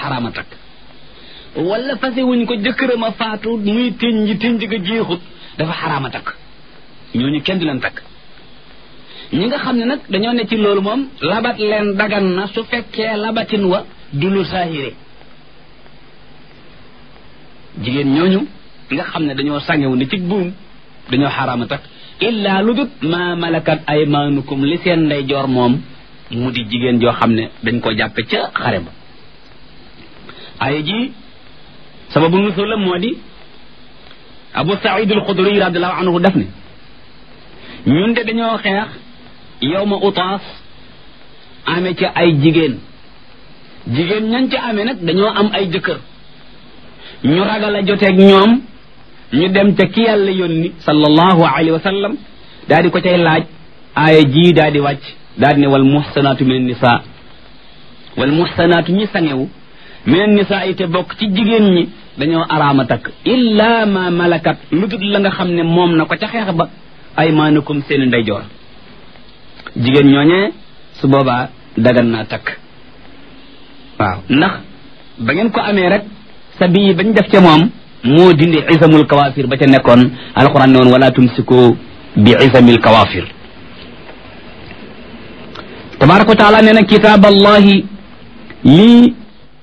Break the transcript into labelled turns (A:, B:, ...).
A: xaraama takk wala fase wuñ ko jëkkëram a faatu muy tënj tënj ga jeexut dafa xaraama takk ñooñu kenn du leen takk ñi nga xam ne nag dañoo ne ci loolu moom labat leen dagan na su fekkee labatin wa du lu saahire jigéen ñooñu nga xam ne dañoo sangewu ne ci buum dañoo xaraama takk illa lu dut ma malakat aymaanukum li seen ndeyjoor moom mu di jigéen joo xam ne dañ ko jàppe ca xare ba ay ji sababu nusul la moo di abu saïd al xudri radiallahu anhu def ne ñun de dañoo xeex yow ma utaas amee ca ay jigéen jigéen ñan ca amee nag dañoo am ay jëkkër ñu ragal a joteeg ñoom ñu dem ca ki yàlla yónni sallallahu alayhi wa sallam daal di ko cay laaj aaya ji daal di wàcc daal di ne wal muhsanaatu min nisa wal muhsanaatu ñi sangewu min nisa yi te bokk ci jigéen ñi dañoo araama takk illa ma malakat lu dul la nga xam ne moom na ko ca xeex ba aymaanukum seen ndeyjoor jigéen ñooñee su boobaa dagan naa takk waaw ndax ba ngeen ko amee rek sa bii bañ def ca moom moo dindi isamul kawafir ba ca nekkoon alquran ne woon wala tumsiku bi isamil kawafir tabaraka wa taala nee na kitaab allahi lii